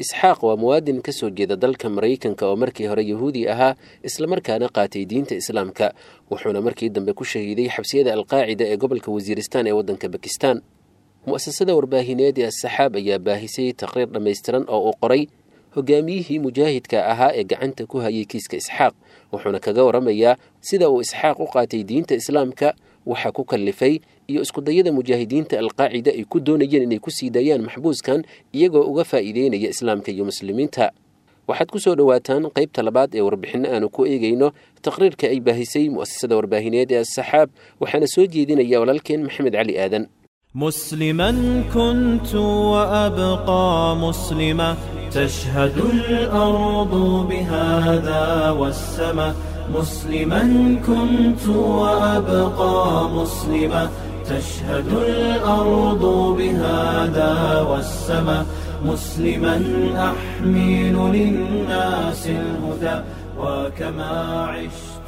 isxaaq waa muwaadin ka soo jeeda dalka maraykanka oo markii hore yahuudi ahaa islamarkaana qaatay diinta islaamka wuxuuna markii dambe ku shahiiday xabsiyada alqaacida ee gobolka wasiiristaan ee waddanka bakistan mu'asasada warbaahineed ee asaxaab ayaa baahisay taqriir dhammaystiran oo uu qoray hogaamiyihii mujaahidka ahaa ee gacanta ku hayay kiiska isxaaq wuxuuna kaga waramayaa sida uu isxaaq u qaatay diinta islaamka waxa ku kallifay iyo iskudayada mujaahidiinta alqaacida ay ku doonayeen inay ku sii daayaan maxbuuskan iyagoo uga faa'iideynaya islaamka iyo muslimiinta waxaad ku soo dhowaataan qaybta labaad ee warbixinno aanu ku eegayno taqriirka ay baahisay mu'asasada warbaahineed ee asaxaab waxaana soo jeedinaya walaalkeen maxamed cali aadan مسلما كنت وأبقى مسلما تشهد الأرض بهذا والسماء مسلما كنت وأبقى مسلما تشهد الأرض بهذا والسماء مسلما أحمل للناس الهدى وكما عشت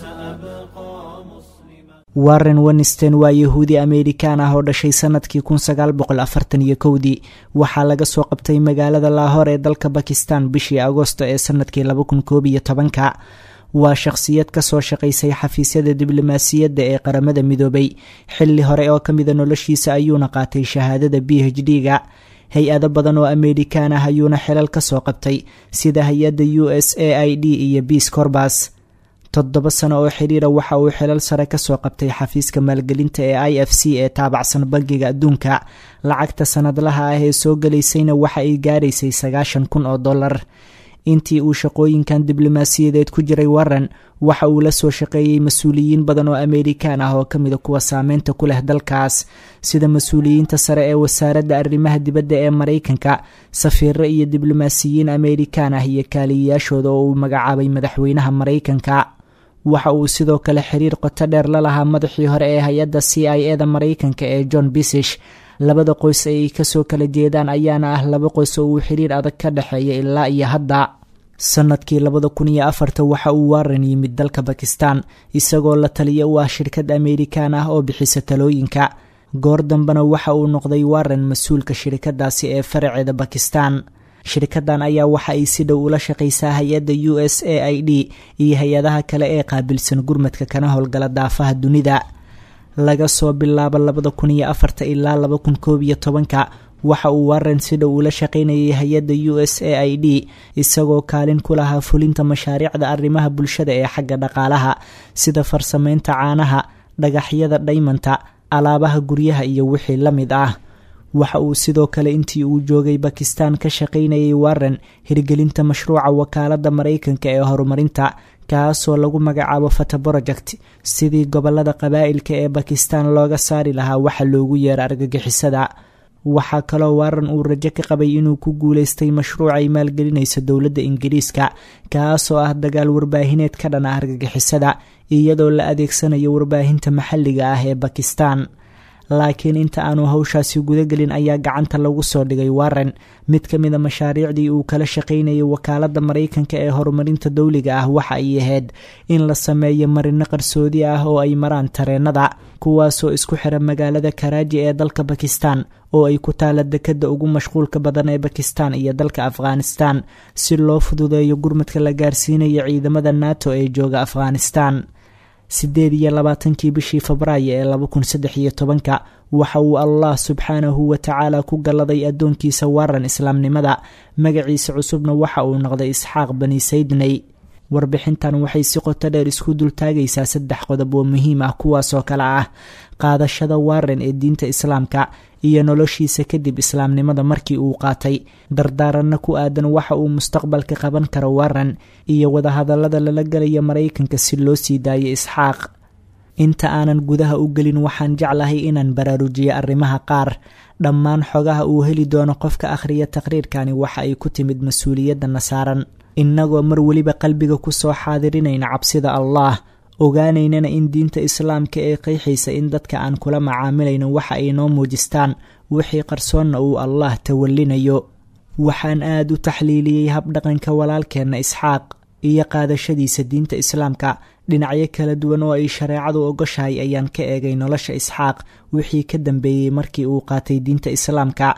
سأبقى مسلما warren winsten waa yahuudi amerikan ah oo dhashay sanadkii kun sagaal boqol afartan iyo kowdii waxaa laga soo qabtay magaalada laahor ee dalka bakistan bishii agosto ee sanadkii laba kun koob iyo tobanka waa shaqhsiyad kasoo shaqaysay xafiisyada diblomaasiyadda ee qaramada midoobay xilli hore oo ka mida noloshiisa ayuuna qaatay shahaadada b h d ga hay-ado badan oo amerikan ah ayuuna xilal kasoo qabtay sida hay-adda u s a i d iyo biis corbas toddoba sano oo xiriira waxa uu xilal sare kasoo qabtay xafiiska maalgelinta ee i f c ee taabacsan bangiga adduunka lacagta sanadlaha ah ee soo galaysayna waxa ay gaaraysay sagaashan kun oo dollar intii uu shaqooyinkan diblomaasiyadeed ku jiray warren waxa uu la soo shaqeeyey mas-uuliyiin badan oo amerikan ah oo kamida kuwa saameynta ku leh dalkaas sida mas-uuliyiinta sare ee wasaaradda arrimaha dibadda ee maraykanka safiiro iyo diblomaasiyiin amerikan ah iyo kaaliyayaashooda oo uu magacaabay madaxweynaha maraykanka waxa uu sidoo kale xiriir qoto dheer la lahaa madaxii hore ee hay-adda c i e da maraykanka ee john bisish labada qoys ay kasoo kala jeedaan ayaana ah laba qoys oo uu xiriir adag ka dhexeeya ilaa iyo hadda sanadkii labada kun iyo afarta waxa uu warren yimid dalka bakistan isagoo la taliya u ah shirkad amerikan ah oo bixisa talooyinka goor dambena waxa uu noqday warren mas-uulka shirkadaasi ee faraceeda bakistan shirkadan ayaa waxa ay si dhow ula shaqaysaa hay-adda u s a i d iyo hay-adaha kale ee qaabilsan gurmadka kana howlgala daafaha dunida laga soo bilaabo labada kun iyo afarta ilaa laba kun koob iyo tobanka waxa uu warren si dhow ula shaqaynayay hay-adda u s a i d isagoo kaalin ku lahaa fulinta mashaariicda arrimaha bulshada ee xagga dhaqaalaha sida farsameynta caanaha dhagaxyada dhaymanta alaabaha guryaha iyo wixii la mid ah waxa uu sidoo kale intii uu joogay bakistan ka shaqaynayay warren hirgelinta mashruuca wakaaladda maraykanka ee horumarinta kaasoo lagu magacaabo fata project sidii gobolada qabaa'ilka ee bakistan looga saari lahaa waxa loogu yeera argagixisada waxaa kaloo warren uu rajo ka qabay inuu ku guuleystay mashruuc ay maalgelinayso dowladda ingiriiska kaasoo ah dagaal warbaahineed ka dhan ah argagixisada iyadoo la adeegsanayo warbaahinta maxalliga ah ee bakistan laakiin inta aanu hawshaasi gudagelin ayaa gacanta lagu soo dhigay warren mid ka mida mashaariicdii uu kala shaqaynayay wakaaladda maraykanka ee horumarinta dowliga ah waxa ay ahayd in la sameeyo marino qarsoodi ah oo ay maraan tareenada kuwaasoo isku xira magaalada karaaji ee dalka bakistan oo ay ku taala dekadda ugu mashquulka badan ee bakistan iyo dalka afghanistan si loo fududeeyo gurmadka la gaarsiinayo ciidamada nato ee jooga afghanistan sideed iyo labaatankii bishii febraayo ee laba kun saddex iyo tobanka waxa uu allah subxaanahu wa tacaala ku galladay addoonkiisa warran islaamnimada magaciisa cusubna waxa uu noqday isxaaq bani saydney warbixintan waxay si qoto dheer isku dultaagaysaa saddex qodob oo muhiim ah kuwaasoo kale ah qaadashada warren ee diinta islaamka iyo noloshiisa kadib islaamnimada markii uu qaatay dardaaranna ku aadan waxa uu mustaqbalka qaban karo warren iyo wadahadallada lala gelaya maraykanka si loo sii daayo isxaaq inta aanan gudaha u gelin waxaan jeclahay inaan baraarujiyo arrimaha qaar dhammaan xogaha uu heli doono qofka akhriya taqriirkani waxa ay ku timid mas-uuliyadana saaran innagoo mar weliba qalbiga ku soo xaadirinayna cabsida allah ogaanaynana in diinta islaamka ee qeexaysa in dadka aan kula macaamilayno waxa ay noo muujistaan wixii qarsoonna uu allah tawallinayo waxaan aad u taxliiliyey habdhaqanka walaalkeenna isxaaq iyo qaadashadiisa diinta islaamka dhinacyo kala duwan oo ay shareecadu ogoshahay ayaan ka eegay nolosha isxaaq wixii ka dambeeyey markii uu qaatay diinta islaamka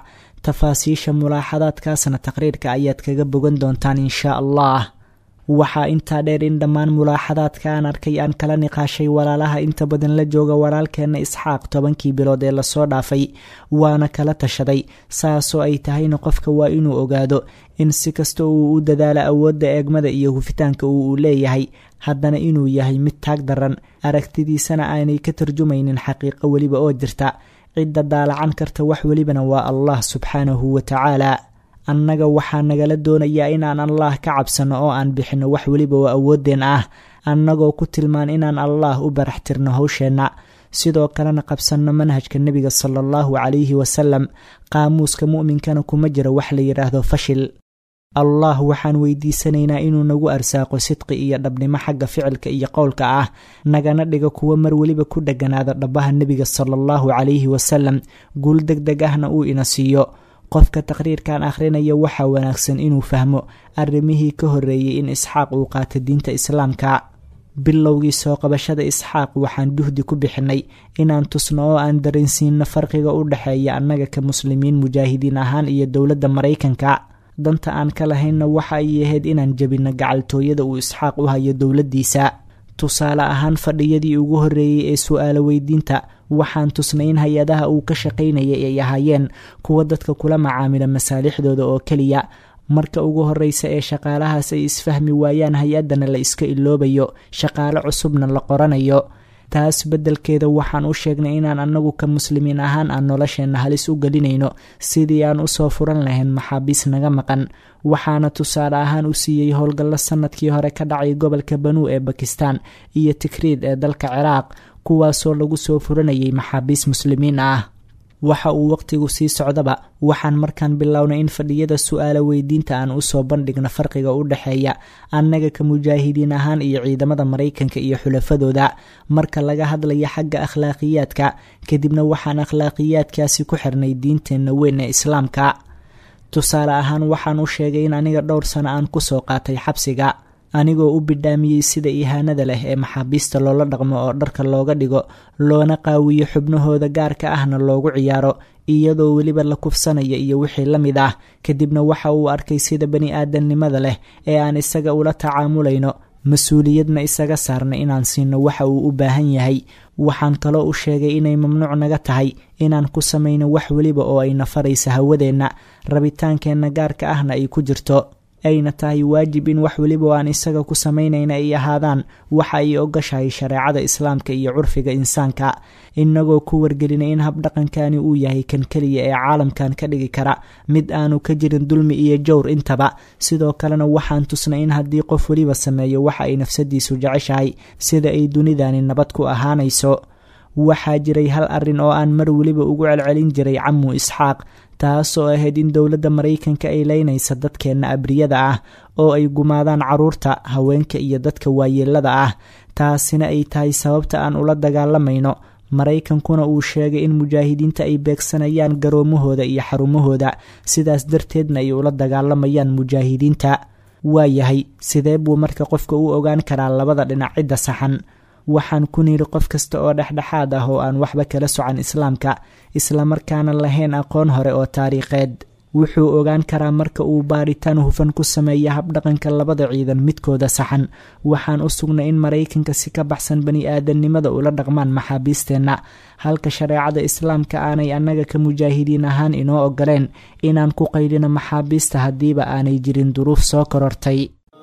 tafaasiisha mulaaxadaadkaasna taqriirka ayaad kaga bogan doontaan inshaa allah waxaa intaa dheer in dhammaan mulaaxadaadka aan arkay aan kala niqaashay walaalaha inta badan la jooga walaalkeenna isxaaq tobankii bilood ee lasoo dhaafay waana kala tashaday saasoo ay tahayna qofka waa inuu ogaado in si kasta uu u dadaalo awoodda eegmada iyo hufitaanka uu u leeyahay haddana inuu yahay mid taag daran aragtidiisana aanay ka tarjumaynin xaqiiqo weliba oo jirta cidda daalacan karta wax welibana waa allah subxaanahu wa tacaala annaga waxaa nagala doonayaa inaan allah ka cabsanno oo aan bixinno wax weliba oo awooddeen ah annagoo ku tilmaan inaan allah u barax tirno howsheenna sidoo kalena qabsanno manhajka nebiga sala allahu calayhi wasalam qaamuuska mu'minkana kuma jiro wax la yidhaahdo fashil allah waxaan weydiisanaynaa inuu nagu arsaaqo sidqi iyo dhabnimo xagga ficilka iyo qowlka ah nagana dhigo kuwo mar weliba ku dheganaada dhabbaha nebiga sala allahu calayhi wasalam guul deg deg ahna uu ina siiyo qofka taqriirkan akhrinaya waxaa wanaagsan inuu fahmo arrimihii ka horreeyey in isxaaq uu qaato diinta islaamka bilowgii soo qabashada isxaaq waxaan duhdi ku bixinay inaan tusno oo aan dareensiinno farqiga u dhexeeya annaga ka muslimiin mujaahidiin ahaan iyo dowladda maraykanka danta aan ka lahaynna waxa ay ahayd inaan jebinno gacaltooyada uu isxaaq u hayo dowladdiisa tusaale ahaan fadhiyadii ugu horreeyey ee su-aalo weydiinta waxaan tusnay in hay-adaha uu ka shaqaynayay ay ahaayeen kuwa dadka kula macaamila masaalixdooda oo keliya marka ugu horreysa ee shaqaalahaas ay isfahmi waayaan hay-addana la iska iloobayo shaqaale cusubna la qoranayo taas beddelkeeda waxaan u sheegnay inaan annagu ka muslimiin ahaan aan nolosheenna halis u gelinayno sidii aan usoo furan lahayn maxaabiis naga maqan waxaana tusaale ahaan u siiyey howlgallo sannadkii hore ka dhacay gobolka banuu ee bakistan iyo tikriid ee dalka ciraaq kuwaasoo lagu soo furanayay maxaabiis muslimiin ah waxa uu waqtigu sii socdaba waxaan markaan bilownay in fadhiyada su-aalo weydiinta aan usoo bandhigno farqiga u dhexeeya annaga ka mujaahidiin ahaan iyo ciidamada maraykanka iyo xulafadooda marka laga hadlaya xagga akhlaaqiyaadka kadibna waxaan akhlaaqiyaadkaasi ku xirnay diinteenna weyn ee islaamka tusaale ahaan waxaan u sheegay in aniga dhowr sano aan kusoo qaatay xabsiga anigoo u bidhaamiyey sida ihaanada leh ee maxaabiista loola dhaqmo oo dharka looga dhigo loona qaawiyo xubnahooda gaarka ahna loogu ciyaaro iyadoo weliba la kufsanaya iyo wixii la mid ah kadibna waxa uu arkay sida bani aadamnimada leh ee aan isaga ula tacaamulayno mas-uuliyadna isaga saarnay inaan siino waxa uu u baahan yahay waxaan kaloo u sheegay inay mamnuuc naga tahay inaan ku samayno wax weliba oo ay nafaraysa hawadeenna rabitaankeenna gaarka ahna ay ku jirto ayna tahay waajib in wax weliba oo aan isaga ku samaynayna ay ahaadaan waxa ay ogashahay shareecada islaamka iyo curfiga insaanka inagoo ku wargelinay in habdhaqankani uu yahay kan keliya ee caalamkan ka dhigi kara mid aanu ka jirin dulmi iyo jowr intaba sidoo kalena waxaan tusnay in haddii qof weliba sameeyo waxa ay nafsadiisu jeceshahay sida ay dunidani nabad ku ahaanayso waxaa jiray hal arrin oo aan mar weliba ugu celcelin jiray camu isxaaq taasoo ahayd in dowladda maraykanka ay leynaysa dadkeenna abriyada ah oo ay gumaadaan carruurta haweenka iyo dadka waayeelada ah taasina ay tahay sababta aan ula dagaalamayno maraykankuna uu sheegay in mujaahidiinta ay beegsanayaan garoomahooda iyo xarumahooda sidaas darteedna ay ula dagaalamayaan mujaahidiinta waayahay sidee buu marka qofka u ogaan karaa labada dhinac cidda saxan waxaan ku niri qof kasta oo dhexdhexaad ah oo aan waxba kala socan islaamka islamarkaana lahayn aqoon hore oo taariikheed wuxuu ogaan karaa marka uu baaritaan hufan ku sameeya habdhaqanka labada ciidan midkooda saxan waxaan u sugnay in maraykanka si ka baxsan bani aadamnimada ula dhaqmaan maxaabiisteenna halka shareecada islaamka aanay annaga ka mujaahidiin ahaan inoo ogoleen inaan ku qaylino maxaabiista haddiiba aanay jirin duruuf soo korortay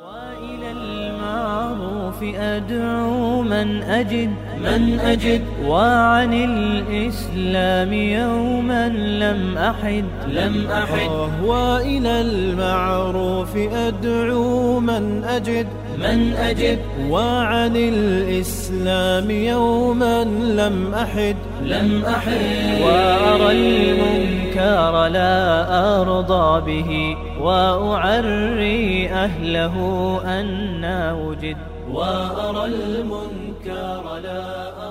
أدعو من أجد من أجد وعن الإسلام يوما لم أحد لم أحد وإلى المعروف أدعو من أجد من أجد وعن الإسلام يوما لم أحد لم أحد وأرى المنكر لا أرضى به وأعري أهله أن وجد وأرى المنكر لا أرى